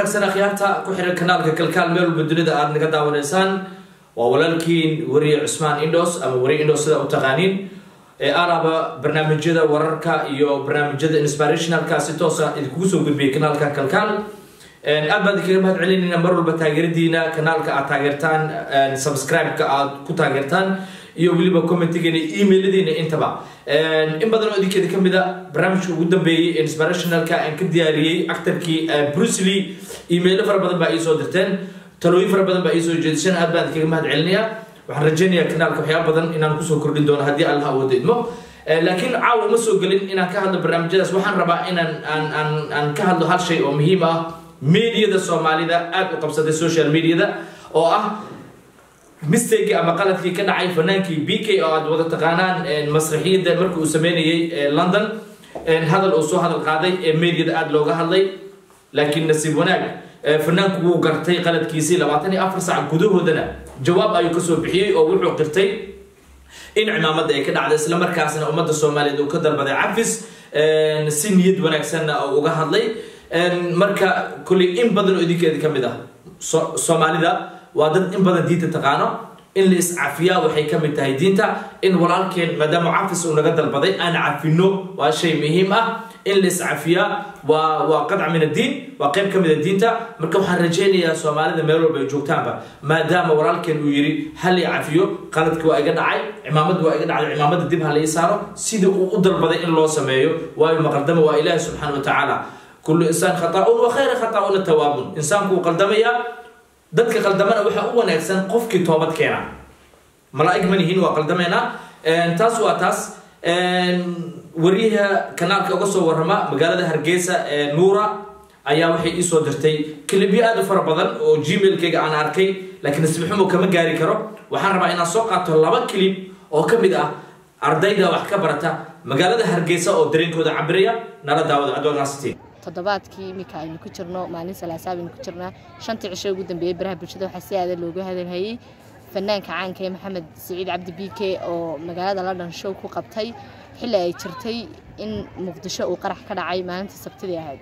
wanaagsan akhyaarta ku xihan kanaalka kalkaal meel walba dunida aada naga daawanaysaan waa walaalkiin weriye cusmaan indos ama weriye indos sida u taqaaniin ee araba barnaamijyada wararka iyo barnaamijyada inspirationalka si toosa idinkugu soo gudbiyay kanaalka kalkaal aad baan idinkaga mahad celinayna mar walba taageeradiina kanaalka aad taageertaan subscribe-ka aad ku taageertaan iyo weliba commentigeena emailadiina intaba in badan oo idinkeeda kamid a barnaamijka ugu dambeeyey inspirationalka aan ka diyaariyey actarkii brucely emailo fara badan baa iisoo dirteen talooyin fara badan baa iisoo jeedishan aad baan idinkaga mahad celinaya waxaan rajeynayaa kanaalka waxyaaba badan inaan kusoo kordhin doono haddii allah awooda idmo laakiin caawa uma soo gelin inaan ka hadlo barnaamijyadaas waxaan rabaa inaan aan aan aan ka hadlo hal shay oo muhiim ah mediada soomaalida aada u qabsatay social mediada oo ah mistake ama qaladkii ka dhacay fanaankii b k oo aad wada taqaanaan masraxiyadda markii uu sameynayay london hadal uu soo hadal qaaday ee mediada aada looga hadlay laakiin nasiib wanaag fanaanku wuu gartay qaladkiisii labaatan iyo afar sac gudahoodana jawaab ayuu kasoo bixiyey oo wuxuu qirtay in cimaamadda ay ka dhacday isla markaasna ummadda soomaaliyeed uu ka dalbaday cafis si niyad wanaagsanna uga hadlay marka kolley in badan oo idinkeeda ka mid ah soomaalida waa dad in badan diinta taqaano in la iscafiyaa waxay ka mid tahay diinta in walaalkeen maadaama cafis uu naga dalbaday aan cafino waa shay muhiim ah in la iscafiyaa waa waa qadca min addiin waa qayb ka mid a diinta marka waxaan rajaynayaa soomaalida meel walba ay joogtaanba maadaama walaalkeen uu yidhi hal i cafiyo qaladki waa iga dhacay cimaamad waa iga dhacday cimaamada dib ha la ii saaro sida uu u dalbaday in loo sameeyo waayo maqaldama waa ilaahi subxaana wa tacaala kullu insaan khata'un wa khayra khata'una tawaabun insaanku wuu qaldamayaa dadka qaldamana waxaa u wanaagsan qofkii toobad keena malaa-ig ma nihiin waa qaldameena taas waa taas wariyaha kanaalka uga soo warrama magaalada hargeysa ee nuura ayaa waxay iisoo dirtay kilibyo aada u fara badan oo gmailkayga aan arkay laakiin nasibxumo kama gaari karo waxaan rabaa inaan soo qaato laba kilib oo ka mid ah ardayda wax ka barata magaalada hargeysa oo dareenkooda cabiraya nala daawada adoonaasitiin toddobaadkii iminka aynu ku jirno maalin salaasaab aynu ku jirnaa shantii cisho ugu dambeeyey baraha bulshada waxaa si aada loogu hadalhayey fanaanka caanka ee maxamed siciid cabdi b k oo magaalada london show ku qabtay xilli ay jirtay in muqdisho uu qarax ka dhacay maalintii sabtidii ahayd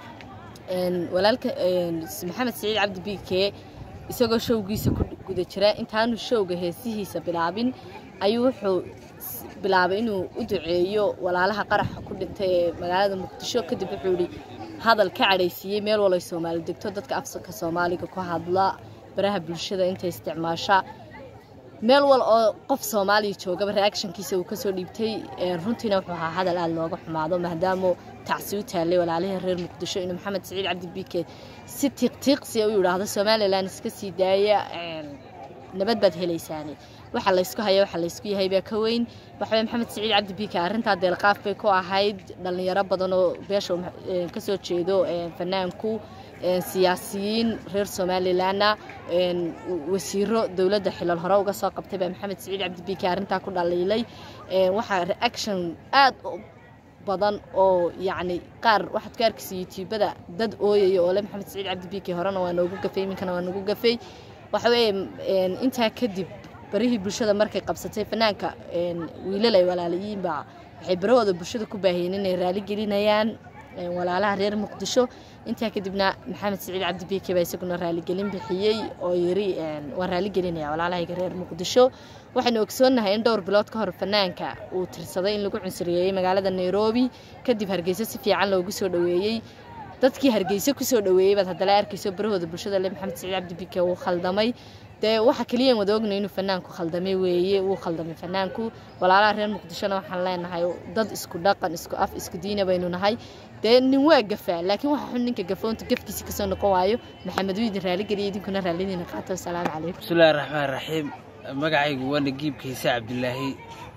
walaalka maxamed siciid cabdi b k isagoo showgiisa ku guda jira intaanu showga heesihiisa bilaabin ayuu wuxuu bilaabay inuu u duceeyo walaalaha qaraxa ku dhintay ee magaalada muqdisho kadib wuxuu yihi hadal ka cadhaysiiyey meel walay soomaali degto dadka afka soomaaliga ku hadla baraha bulshada intay isticmaasha meel wal oo qof soomaaliya joogaba reactionkiisa uu kasoo dhiibtay runtiina wuxuu ahaa hadal aada looga xumaado maadaama tacsi u taallay walaalihii reer muqdisho inuu maxamed siciid cabdi bike si tiiqtiiqsiya u yidhaahdo somalilan iska sii daaya nabad baad helaysaani waxa laysku haya waxa laysku yahay baa ka weyn waxaweye maxamed siciid cabdi bike arrintaa deelqaaf bay ku ahayd dhallinyaro badan oo beesha kasoo jeedo fanaanku siyaasiyiin reer somalilanna wasiiro dowladda xilal hore uga soo qabtay baa maxamed siciid cabdi bike arrintaa ku dhaliilay waxaa reaction aad badan oo yacni qaar waxaad ka arkaysa youtubada dad ooyaya oo le maxamed siciid cabdi bike horena waa noogu gafay iminkana waa noogu gafay waxa weeye intaa kadib barihii bulshada markay qabsatay fanaanka wiilal ay walaalayiinba waxay barahooda bulshada ku baahiyeen inay raali gelinayaan walaalaha reer muqdisho intaa kadibna maxamed siciid cabdi bike baa isaguna raaligelin bixiyey oo yiri waan raaligelinaya walaalahayga reer muqdisho waxaynu ogsoonnahay in dhowr bilood ka hor fanaanka uu tirsaday in lagu cunsuriyeeyey magaalada nairobi kadib hargeysa si fiican loogu soo dhoweeyey dadkii hargeysa kusoo dhoweeyey baad haddala arkayso barahooda bulshada le maxamed siciid cabdi bike wuu khaldamay dee waxa keliyan wada ognay inuu fanaanku khaldamay weeye wuu khaldamay fanaanku walaalaha reer muqdishona waxaan leenahay dad isku dhaqan isku af isku diina baynu nahay dee nin waa gafaa laakiin waxa xun ninka gafoonta gafkiisa kasoo noqon waayo maxamed wuu idin raaligeliya idinkuna raalidiina qaato asalaamu calaykum bismillahi raxmaan raxiim magacaygu waa nagiib kiise cabdilaahi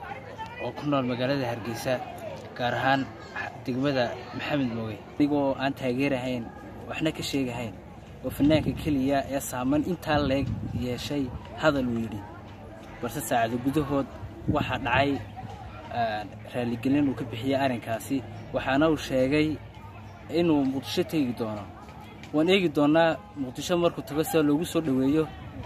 oo ku nool magaalada hargeysa gaar ahaan degmada maxamed mooge anigoo aan taageerahayn waxna ka sheegahayn oo fanaanka keliya ee saaman intaa leeg yeeshay hadal uu yidhi balse saacado gudahood waxaa dhacay raaligelin uu ka bixiyey arrinkaasi waxaana uu sheegay inuu muqdisho tegi doono waan eegi doonnaa muqdisho markuu tago sida loogu soo dhoweeyo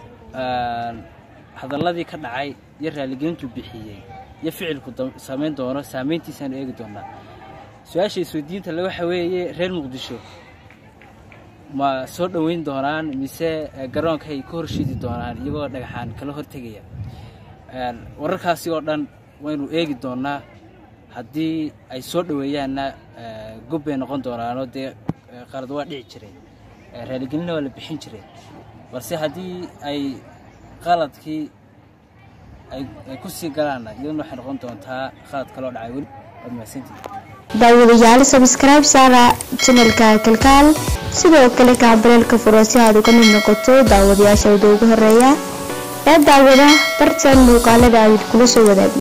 hadalladii ka dhacay iyo raaligelintuu bixiyey iyo ficilku samayn doono saamayntiisaanu eegi doonnaa su-aasha isweydiinta le waxa weeye reer muqdisho ma soo dhoweyn doonaan mise garoonka ay ka horshidi doonaan iyagoo dhagaxaan kala hortegaya wararkaasi oo dhan waynu eegi doonaa haddii ay soo dhoweeyaanna gob bay noqon doonaanoo dee qalad waa dhici jireen raaligelinna waa la bixin jireen balse haddii ay qaladkii ay ku sii galaanna iyaduna waxay noqon doontaa qalad kaloo dhacay weli waad mahadsantihi daawadayaal sabskribe saara janalka kalkaal sidoo kale kaabareelka furo si aad uga mid noqoto daawadayaashooda ugu horeeya ee daawada bartan muuqaalada ayd kula soo wadaagi